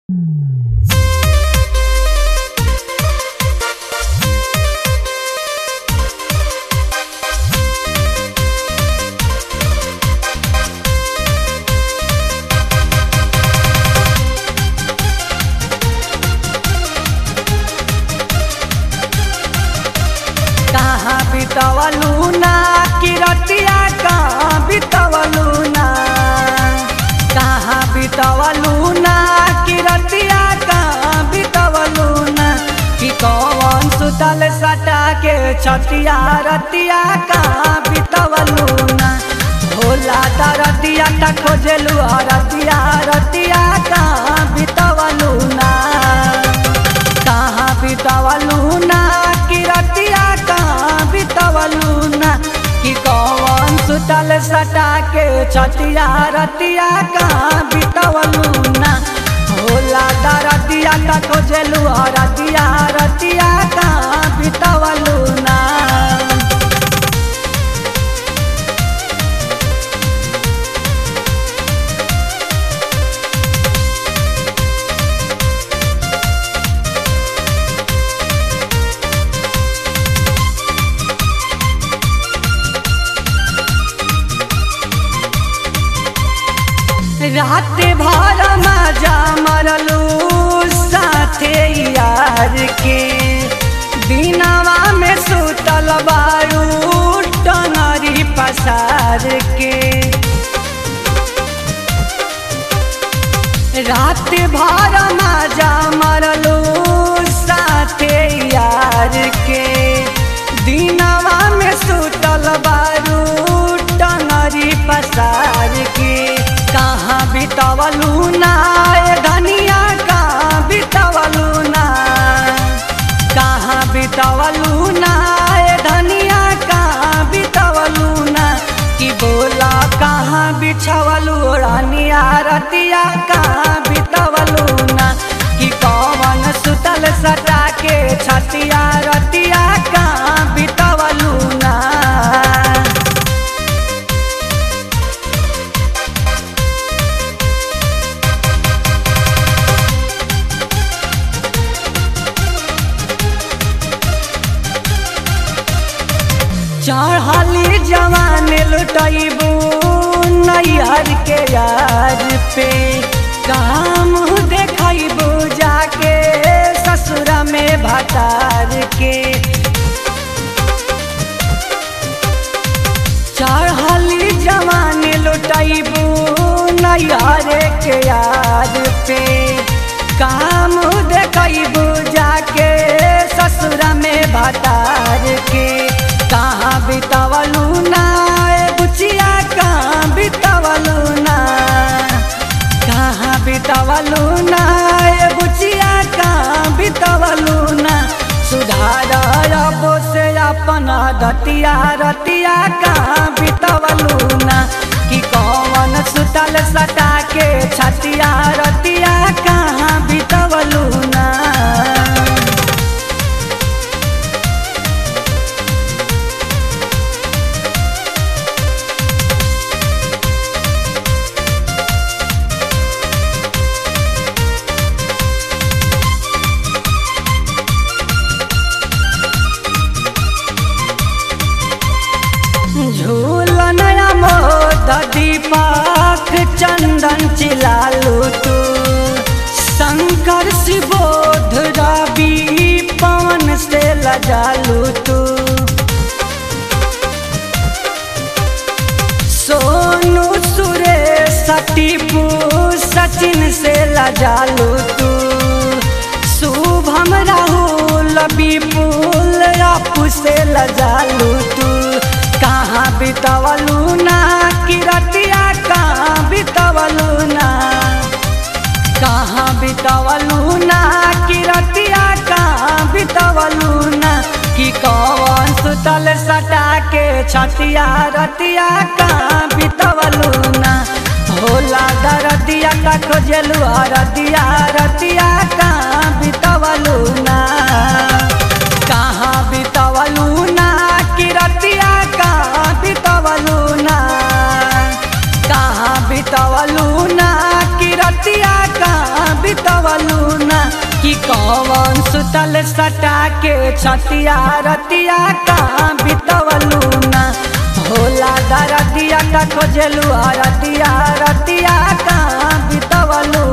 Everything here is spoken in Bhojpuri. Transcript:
बितवलू ना किरतिया कहाँ बितवलू ना कहाँ बितवलू ना किरतिया कहाँ बितवलू ना कि कौन सुतल सटा के छतिया रतिया कहाँ बितवलू ना भोला दरतिया त खोजलू रतिया रतिया कहाँ बितवलू ना कहाँ बितवलू ना कि रतिया कहाँ बितवलू ना कि कौन सुतल सटा के छतिया रतिया कहाँ बितवलू ना भोला दरतिया त खोजलू रतिया रतिया कहाँ बितवलू ना रात भर मजा मरलू साथे यार के दिनवा में सुतल बारू टंगरी पसार के रात भर मजा मरलू साथे यार के दिनवा में सुतल बारू टंगरी पसार के कहाँ बितवलू ना ए धनिया कहाँ बितवलू ना कहाँ बितवलू ना ए धनिया कहाँ बितवलू ना कि बोला कहाँ बिछवलू रानिया रतिया कहाँ बितवलू ना कि कौन सुतल सटा के छतिया रतिया कहाँ बितवलू ना चढ़ली जवान लुटैबू नैहर के यार पे काम देखैबू जाके ससुर में भतार के चढ़ली जवान लुटैबू नैहर के यार पे काम देखैबू जाके ससुर में भतार के कहाँ बितवलू ना ए बुचिया कहाँ बितवलू ना कहाँ बितवलू ना ए बुचिया कहाँ बितवलू ना सुधार रबो से अपन दतिया रतिया कहाँ बितवलू ना कि कौन सुतल सटा के छतिया रतिया कहाँ बितवलू ना झूलन मोद दीपक चंदन चिलालू तू शंकर शिवोध रवि पवन से लजालू तू सोनू सुरेश टीपू सचिन से लजालू तू शुभम राहुल विपुल अपू से लजालू तू कहाँ बितवलू ना किरतिया कहाँ बितवलू ना कहाँ बितवलू ना किरतिया कहाँ बितवलू ना कि कौन सुतल सटा के छतिया रतिया कहाँ बितवलू ना भोला दरदिया का खोजलू रतिया रतिया कहाँ बितवलू ना कहाँ बितवलू ना किरतिया कहाँ बितवलू ना कहाँ बितवलू ना किरतिया कहाँ बितवलू कि कौन सुतल सटा के छतिया रतिया कहाँ बितवलू ना होला दरदिया का खोजलू रतिया रतिया कहाँ बितवलू